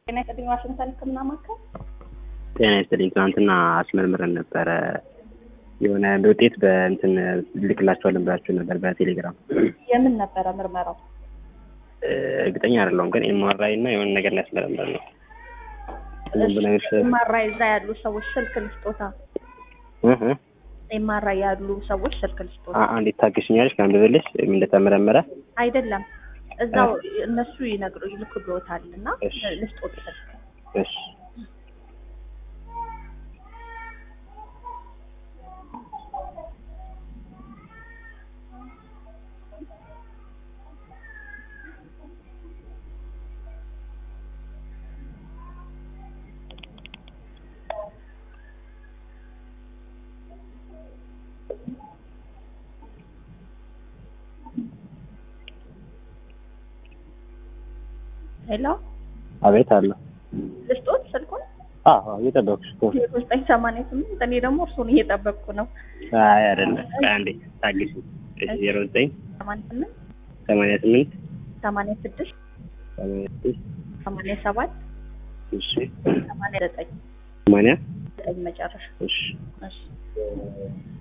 ጤና ይስጥልኝ ዋሽንግተን ህክምና ማዕከል። ጤና ይስጥልኝ። ትናንትና አስመርምረን ነበረ የሆነ ውጤት በእንትን ልክላቸዋለን ብላችሁ ነበር በቴሌግራም። የምን ነበረ ምርመራው? እርግጠኛ አይደለሁም ግን ኤምአርአይ እና የሆነ ነገር ላይ ያስመረምረን ነው። ምን ብለሽ ኤምአርአይ እዛ ያሉ ሰዎች ስልክ ልስጦታ። እህ ኤምአርአይ ያሉ ሰዎች ስልክ ልስጦታ። አ- አንዴት ታግሽኛለሽ ካንብብልሽ ምን እንደተመረመረ አይደለም እዛው እነሱ ይነግሩ ይልኩልዎታል እና እሺ። ልስጦት ስልክ እሺ ሄሎ አቤት አለ ልስጦት ስልኩን አዎ እየጠበኩሽ እኮ ዜሮ ዘጠኝ ሰማንያ ስምንት እኔ ደግሞ እርሱን እየጠበቅኩ ነው። አይ አይደለም ቆይ አንዴ ታግሽ እሺ ዜሮ ዘጠኝ ሰማንያ ስምንት ሰማንያ ስምንት ሰማንያ ስድስት ሰማንያ ስድስት ሰማንያ ሰባት እሺ ሰማንያ ዘጠኝ ሰማንያ ዘጠኝ መጨረሻ እሺ እሺ